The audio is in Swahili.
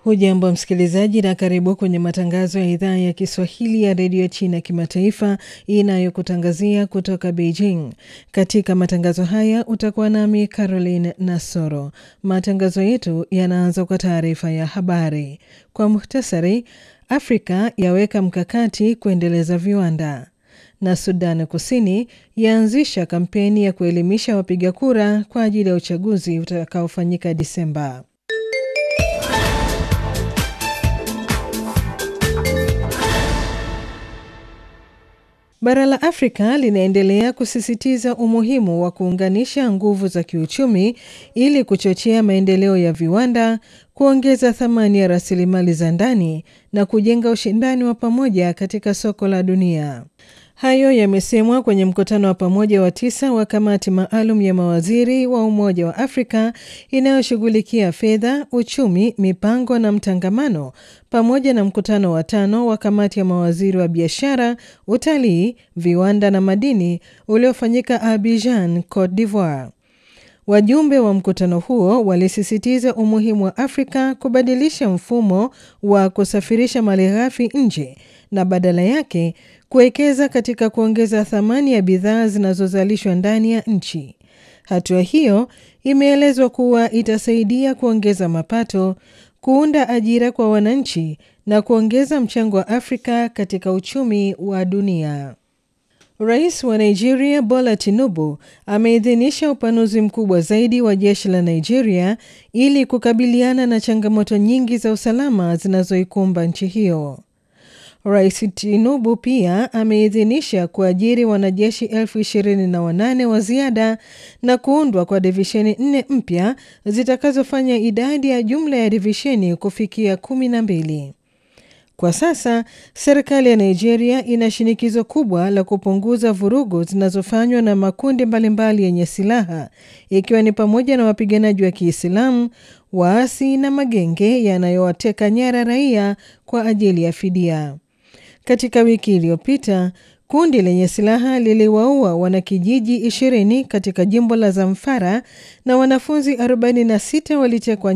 Hujambo msikilizaji, na karibu kwenye matangazo ya idhaa ya Kiswahili ya redio China kimataifa inayokutangazia kutoka Beijing. Katika matangazo haya utakuwa nami Caroline Nasoro. Matangazo yetu yanaanza kwa taarifa ya habari. Kwa muhtasari, Afrika yaweka mkakati kuendeleza viwanda na Sudan Kusini yaanzisha kampeni ya kuelimisha wapiga kura kwa ajili ya uchaguzi utakaofanyika Disemba. Bara la Afrika linaendelea kusisitiza umuhimu wa kuunganisha nguvu za kiuchumi ili kuchochea maendeleo ya viwanda, kuongeza thamani ya rasilimali za ndani na kujenga ushindani wa pamoja katika soko la dunia. Hayo yamesemwa kwenye mkutano wa pamoja wa tisa wa kamati maalum ya mawaziri wa Umoja wa Afrika inayoshughulikia fedha, uchumi, mipango na mtangamano, pamoja na mkutano wa tano wa kamati ya mawaziri wa biashara, utalii, viwanda na madini uliofanyika Abidjan, Cote d'Ivoire. Wajumbe wa mkutano huo walisisitiza umuhimu wa Afrika kubadilisha mfumo wa kusafirisha malighafi nje na badala yake kuwekeza katika kuongeza thamani ya bidhaa zinazozalishwa ndani ya nchi. Hatua hiyo imeelezwa kuwa itasaidia kuongeza mapato, kuunda ajira kwa wananchi na kuongeza mchango wa Afrika katika uchumi wa dunia. Rais wa Nigeria Bola Tinubu ameidhinisha upanuzi mkubwa zaidi wa jeshi la Nigeria ili kukabiliana na changamoto nyingi za usalama zinazoikumba nchi hiyo. Rais Tinubu pia ameidhinisha kuajiri wanajeshi elfu ishirini na wanane wa ziada na kuundwa kwa divisheni nne mpya zitakazofanya idadi ya jumla ya divisheni kufikia kumi na mbili. Kwa sasa serikali ya Nigeria ina shinikizo kubwa la kupunguza vurugu zinazofanywa na makundi mbalimbali yenye silaha ikiwa ni pamoja na wapiganaji wa Kiislamu, waasi na magenge yanayowateka nyara raia kwa ajili ya fidia. Katika wiki iliyopita kundi lenye silaha liliwaua wanakijiji 20 katika jimbo la Zamfara na wanafunzi 46 walitekwa